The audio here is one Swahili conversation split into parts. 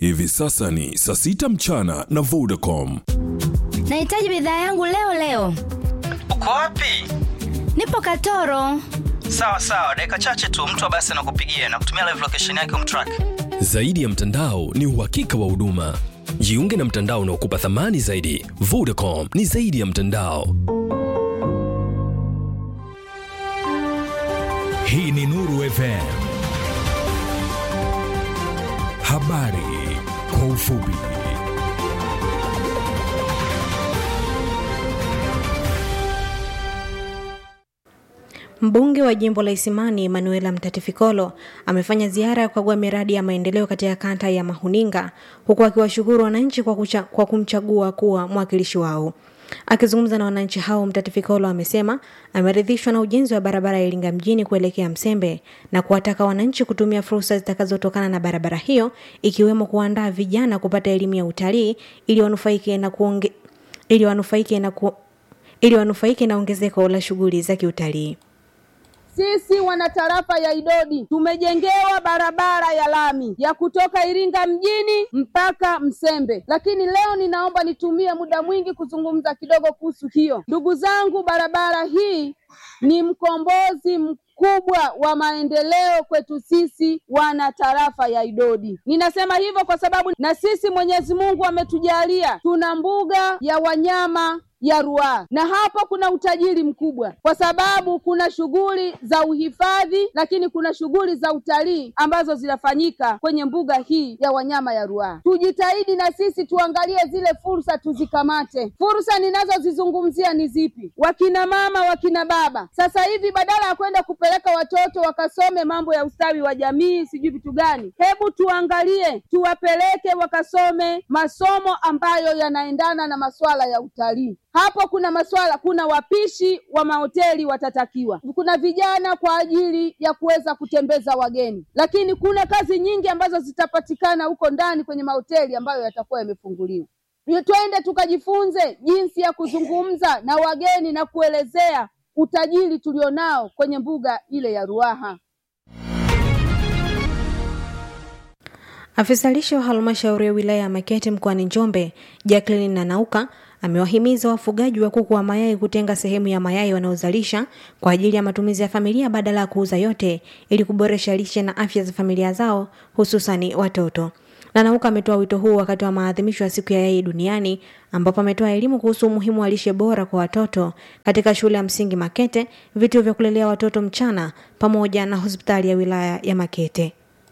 Hivi sasa ni saa sita mchana na Vodacom. Nahitaji bidhaa yangu leo leo. Uko wapi? Nipo Katoro. Sawa sawa, dakika chache tu mtu wa basi anakupigia na kutumia live location yake umtrack. Zaidi ya mtandao ni uhakika wa huduma. Jiunge na mtandao unaokupa thamani zaidi. Vodacom ni zaidi ya mtandao. Hii ni Nuru FM. Habari kwa ufupi. Mbunge wa jimbo la Isimani Manuela Mtatifikolo amefanya ziara ya kukagua miradi ya maendeleo katika kata ya Mahuninga huku akiwashukuru wananchi kwa, kucha, kwa kumchagua kuwa mwakilishi wao. Akizungumza na wananchi hao, Mtatifikolo amesema ameridhishwa na ujenzi wa barabara ya Iringa mjini kuelekea Msembe na kuwataka wananchi kutumia fursa zitakazotokana na barabara hiyo ikiwemo kuandaa vijana kupata elimu ya utalii ili wanufaike na kuonge, ili wanufaike na ku, ili wanufaike na ongezeko la shughuli za kiutalii. Sisi wanatarafa ya Idodi tumejengewa barabara ya lami ya kutoka Iringa mjini mpaka Msembe, lakini leo ninaomba nitumie muda mwingi kuzungumza kidogo kuhusu hiyo. Ndugu zangu, barabara hii ni mkombozi mkubwa wa maendeleo kwetu sisi wana tarafa ya Idodi. Ninasema hivyo kwa sababu na sisi Mwenyezi Mungu ametujalia tuna mbuga ya wanyama ya Ruaha na hapo kuna utajiri mkubwa, kwa sababu kuna shughuli za uhifadhi, lakini kuna shughuli za utalii ambazo zinafanyika kwenye mbuga hii ya wanyama ya Ruaha. Tujitahidi na sisi tuangalie zile fursa, tuzikamate. Fursa ninazozizungumzia ni zipi? Wakina mama, wakina baba, sasa hivi badala ya kwenda kupeleka watoto wakasome mambo ya ustawi wa jamii, sijui vitu gani, hebu tuangalie, tuwapeleke wakasome masomo ambayo yanaendana na masuala ya utalii hapo kuna maswala, kuna wapishi wa mahoteli watatakiwa, kuna vijana kwa ajili ya kuweza kutembeza wageni, lakini kuna kazi nyingi ambazo zitapatikana huko ndani kwenye mahoteli ambayo yatakuwa yamefunguliwa. Twende tukajifunze jinsi ya kuzungumza na wageni na kuelezea utajiri tulionao kwenye mbuga ile ya Ruaha. Afisa lishe wa halmashauri ya wilaya ya Makete mkoani Njombe, Jacqueline Nanauka amewahimiza wafugaji wa kuku wa mayai kutenga sehemu ya mayai wanayozalisha kwa ajili ya matumizi ya familia badala ya kuuza yote ili kuboresha lishe na afya za familia zao hususani watoto. Nanauka ametoa wito huu wakati wa maadhimisho ya siku ya yai duniani ambapo ametoa elimu kuhusu umuhimu wa lishe bora kwa watoto katika shule ya msingi Makete, vituo vya kulelea watoto mchana pamoja na hospitali ya wilaya ya Makete.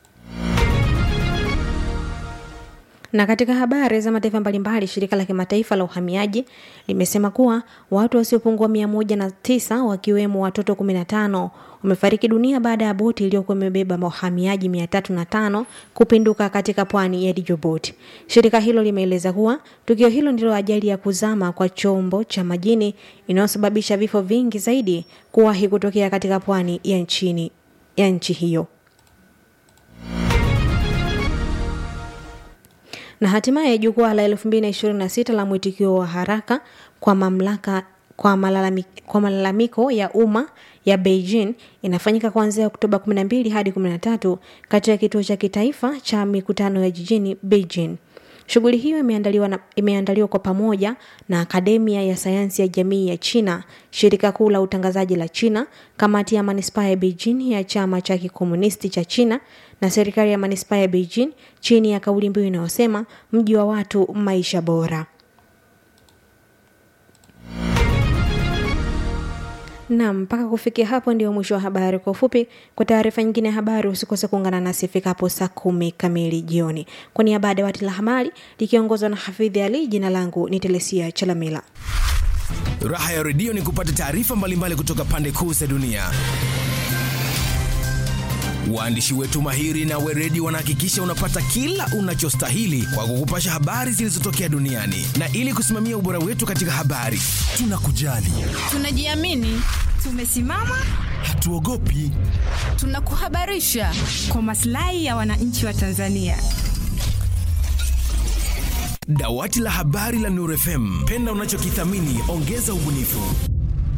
Na katika habari za mataifa mbalimbali, shirika la kimataifa la uhamiaji limesema kuwa watu wasiopungua mia moja na tisa wakiwemo watoto kumi na tano wamefariki dunia baada ya boti iliyokuwa imebeba wahamiaji mia tatu na tano kupinduka katika pwani ya Djibouti. Shirika hilo limeeleza kuwa tukio hilo ndilo ajali ya kuzama kwa chombo cha majini inayosababisha vifo vingi zaidi kuwahi kutokea katika pwani ya nchini ya nchi hiyo. na hatimaye jukwaa la 2026 la mwitikio wa haraka kwa mamlaka kwa, malalami, kwa malalamiko ya umma ya Beijing inafanyika kuanzia Oktoba 12 hadi 13 katika kituo cha kitaifa cha mikutano ya jijini Beijing. Shughuli hiyo imeandaliwa, na, imeandaliwa kwa pamoja na Akademia ya Sayansi ya Jamii ya China, shirika kuu la utangazaji la China, kamati ya manispaa ya Beijing ya chama cha kikomunisti cha China na serikali ya manispaa ya Beijing chini ya kauli mbiu inayosema mji wa watu, maisha bora. Naam, mpaka kufikia hapo ndio mwisho wa habari kwa ufupi. Kwa taarifa nyingine ya habari, usikose kuungana nasi ifikapo saa kumi kamili jioni. Kwa niaba ya dawati la habari likiongozwa na Hafidhi Ali, jina langu ni Telesia Chalamila. Raha ya redio ni kupata taarifa mbalimbali kutoka pande kuu za dunia. Waandishi wetu mahiri na weredi wanahakikisha unapata kila unachostahili kwa kukupasha habari zilizotokea duniani, na ili kusimamia ubora wetu katika habari, tunakujali, tunajiamini, tumesimama, hatuogopi, tunakuhabarisha kwa maslahi ya wananchi wa Tanzania. Dawati la habari la Nuru FM, penda unachokithamini, ongeza ubunifu.